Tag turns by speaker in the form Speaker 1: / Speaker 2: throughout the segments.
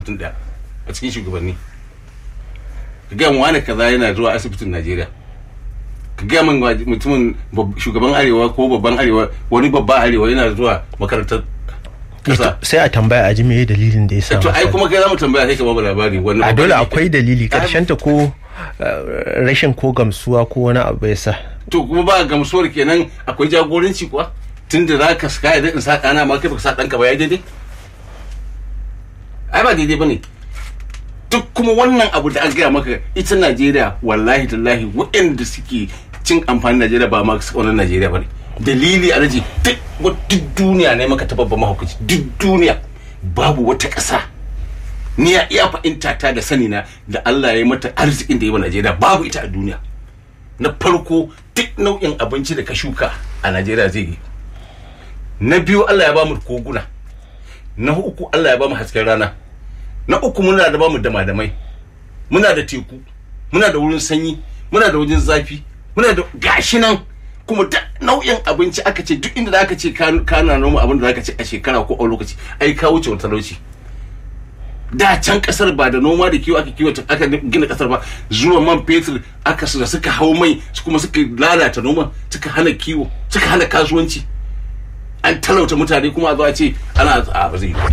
Speaker 1: mutum ɗaya a cikin shugabanni ka gaya mu wani kaza yana zuwa asibitin najeriya ka gaya min mutumin shugaban arewa ko babban arewa wani babba arewa yana zuwa makarantar kasa
Speaker 2: sai a tambaya a ji me dalilin da ya sa
Speaker 1: to ai kuma kai za mu tambaya sai ka bamu labari wani
Speaker 2: a dole akwai dalili karshen ta ko rashin ko gamsuwa ko wani abu ya sa
Speaker 1: to kuma ba gamsuwar kenan akwai jagoranci kuwa tunda za ka saka idan in sa ɗana ma kai baka sa ɗanka ba ya daidai ai ba daidai bane duk kuma wannan abu da an gaya maka ita Najeriya wallahi tallahi waɗanda suke cin amfanin Najeriya ba ma su wannan Najeriya bane dalili a raji duk duk duniya ne maka ta babban mahaukaci duk duniya babu wata ƙasa ni ya iya fahimta ta da sani na da Allah ya yi mata arzikin da ya wa Najeriya babu ita a duniya na farko duk nau'in abinci da ka shuka a Najeriya zai yi na biyu Allah ya ba mu koguna na uku Allah ya ba mu hasken rana na uku muna da ba mu damadamai muna da teku muna da wurin sanyi muna da wajen zafi muna da gashi nan kuma da nau'in abinci aka ce duk inda aka ce kana noma abin da zaka ce a shekara ko a lokaci ai ka wuce wata talauci da can kasar ba da noma da kiwo aka kiwata aka gina kasar ba zuwa man fetur aka da suka hau mai kuma suka lalata noma suka hana kiwo suka hana kasuwanci an talauta mutane kuma a zo a ce ana a ba zai yi ba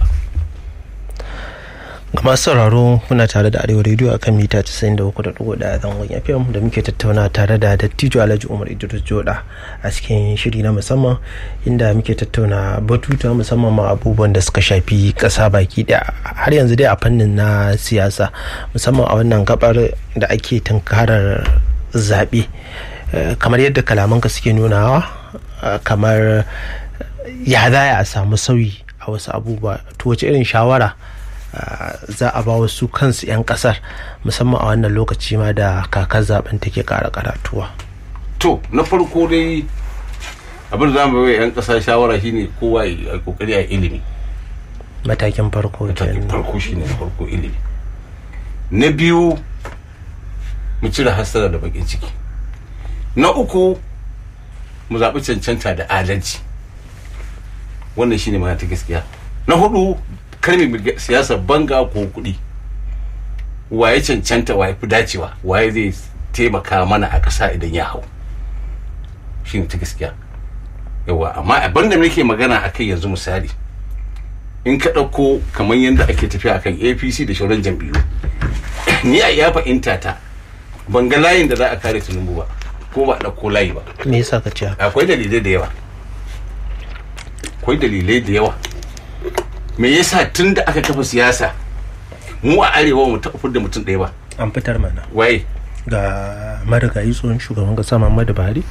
Speaker 2: ga masu sauraro muna tare da arewa rediyo a kan mita 93.1 zangon fm da muke tattauna tare da dattijo alhaji umar idris joda a cikin shiri na musamman inda muke tattauna batuta musamman ma abubuwan da suka shafi kasa baki da har yanzu dai a fannin na siyasa musamman a wannan gabar da ake tunkarar zaɓe kamar yadda kalamanka suke nunawa kamar ya za a samu sauyi a wasu abubuwa to wace irin shawara za a ba wasu kansu 'yan kasar musamman a wannan lokaci ma da kakar zaben take kara karatuwa
Speaker 1: to na farko dai abin da za mu bai 'yan kasa shawara shine kowa ya kokari a ilimi
Speaker 2: matakin farko
Speaker 1: matakin farko shine na farko ilimi na biyu mu cire hasara da bakin ciki na uku mu zaɓi cancanta da adalci wannan shine magana ta gaskiya na hudu karmi siyasar banga ko kuɗi waye cancanta waye fi dacewa waye zai taimaka mana a ƙasa idan ya hau shi ne ta gaskiya yawa amma abin da nake magana a kai yanzu misali in ka ɗauko kamar yadda ake tafiya akan apc da shauran jam'iyyu ni a ya fahimta ta ban ga layin da za a kare tinubu ba ko ba ɗauko layi ba
Speaker 2: me yasa ka ce
Speaker 1: akwai dalilai da yawa akwai dalilai da yawa me yasa tun da aka kafa siyasa mu a arewa mu taɓa da mutum ɗaya ba
Speaker 2: an fitar mana
Speaker 1: waye
Speaker 2: ga marigayi tsohon shugaban kasa muhammadu buhari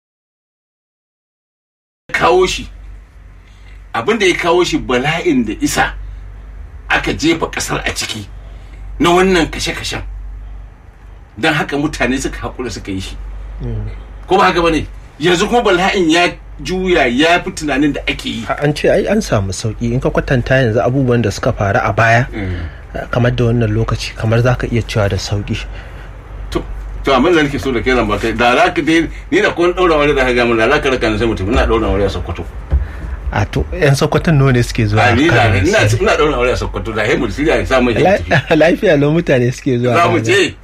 Speaker 1: kawo shi abin da ya kawo shi bala'in da isa aka jefa ƙasar a ciki na wannan kashe-kashen don haka mutane suka haƙura suka yi shi ko ba haka ba ne yanzu kuma bala'in ya juya ya fi tunanin da ake yi
Speaker 2: an ce ai an samu sauki in ka kwatanta yanzu abubuwan da suka faru a baya kamar da wannan lokaci kamar za ka iya cewa da sauki
Speaker 1: to to amma da nake so da kai zan baka da za ka dai ni da kun daura wani da ka ga mun da za ka raka sai mutum ina daura wani a Sokoto
Speaker 2: a to yan Sokoton nawa ne suke zuwa
Speaker 1: a ni da ina ina daura wani a Sokoto da hemu siriya ya samu
Speaker 2: lafiya lo mutane suke zuwa
Speaker 1: za mu je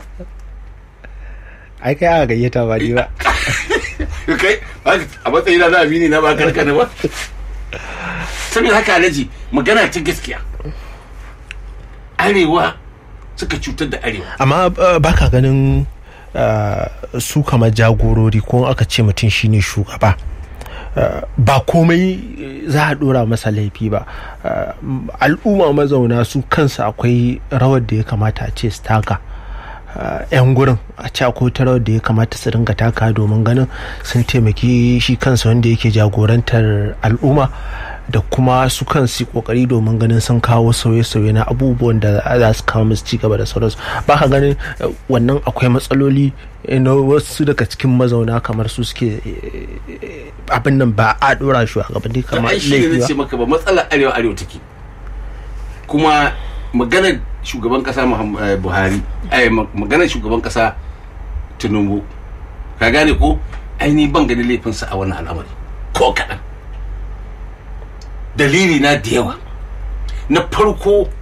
Speaker 2: ai kai aka gayyata ba ni ba
Speaker 1: kai a matsayin na amini na ba karka ne ba saboda haka alaji magana ta gaskiya arewa suka cutar da arewa
Speaker 2: amma baka ganin su kamar jagorori ko aka ce mutum shine shugaba ba komai za a dora masa laifi ba al'umma mazauna su kansu akwai rawar da ya kamata a ce su taka yan gurin a cako ta rawar da ya kamata su dinga taka domin ganin sun taimaki shi kansa wanda yake jagorantar al'umma da kuma su kansu kokari domin ganin sun kawo sauye-sauye na abubuwan da za su kawo musu cigaba da sauransu ba ka ganin wannan akwai matsaloli na wasu daga cikin mazauna kamar su suke abin nan ba a dora shi a gaban kamar
Speaker 1: laifi ba. ce maka ba matsalar arewa arewa take kuma maganar shugaban kasa buhari ai maganar shugaban kasa tinubu ka gane ko aini ban gani laifinsa a wannan al'amari ko kaɗan dalili na da yawa na farko